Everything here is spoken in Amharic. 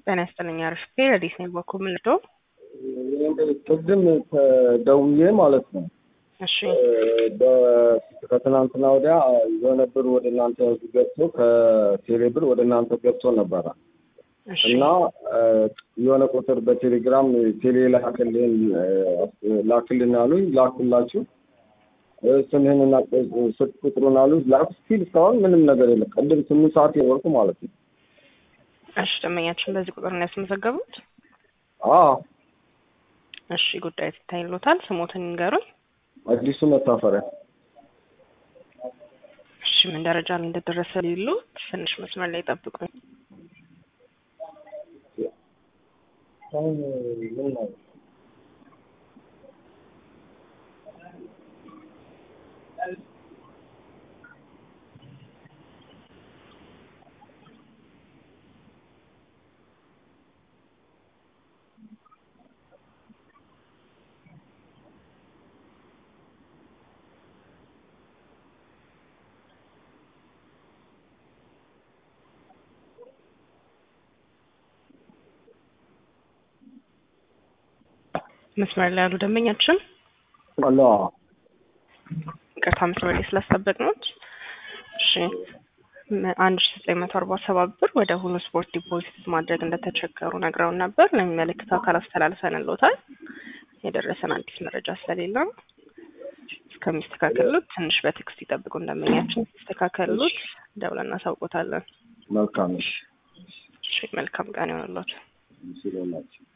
ጤና ይስጥልኝ አርፍቴ ረዲስ ነኝ በኩል ምልዶ ቅድም ደውዬ ማለት ነው እሺ ከትናንትና ወዲያ የሆነ ብር ወደ እናንተ ገብቶ ከቴሌ ብር ወደ እናንተ ገብቶ ነበረ እሺ እና የሆነ ቁጥር በቴሌግራም ቴሌ ላክልን ላክልን አሉኝ። ላኩላችሁ ስምህንና ስልክ ቁጥሩን አሉ ላክ ስቲል እስካሁን ምንም ነገር የለም። ቅድም ስምንት ሰዓት የወርቁ ማለት ነው። እሺ ደንበኛችን በዚህ ቁጥር ነው ያስመዘገቡት? አዎ እሺ ጉዳይ ትታይሎታል። ስሞትን ይንገሩኝ። አዲሱ መታፈሪያ እሺ ምን ደረጃ ላይ እንደደረሰ ሊሉ ትንሽ መስመር ላይ ጠብቁኝ። አሁን ምን ነው መስመር ላይ ያሉ ደንበኛችን አላ ይቅርታ መስመር ላይ ስላስጠበቅነው። እሺ መ- አንድ ሺ ዘጠኝ መቶ አርባ ሰባት ብር ወደ ሁሉ ስፖርት ዲፖዚት ማድረግ እንደተቸገሩ ነግረውን ነበር። ለሚመለከተው አካል አስተላልፈንልዎታል። የደረሰን አዲስ መረጃ ስለሌለ ነው። እስከሚስተካከሉት ትንሽ በቴክስት ይጠብቁ። እንደመኛችን ሲስተካከሉት ደውለን እናሳውቆታለን። መልካም እሺ እሺ መልካም ቀን ይሆንልዎት። ሲሎናቸው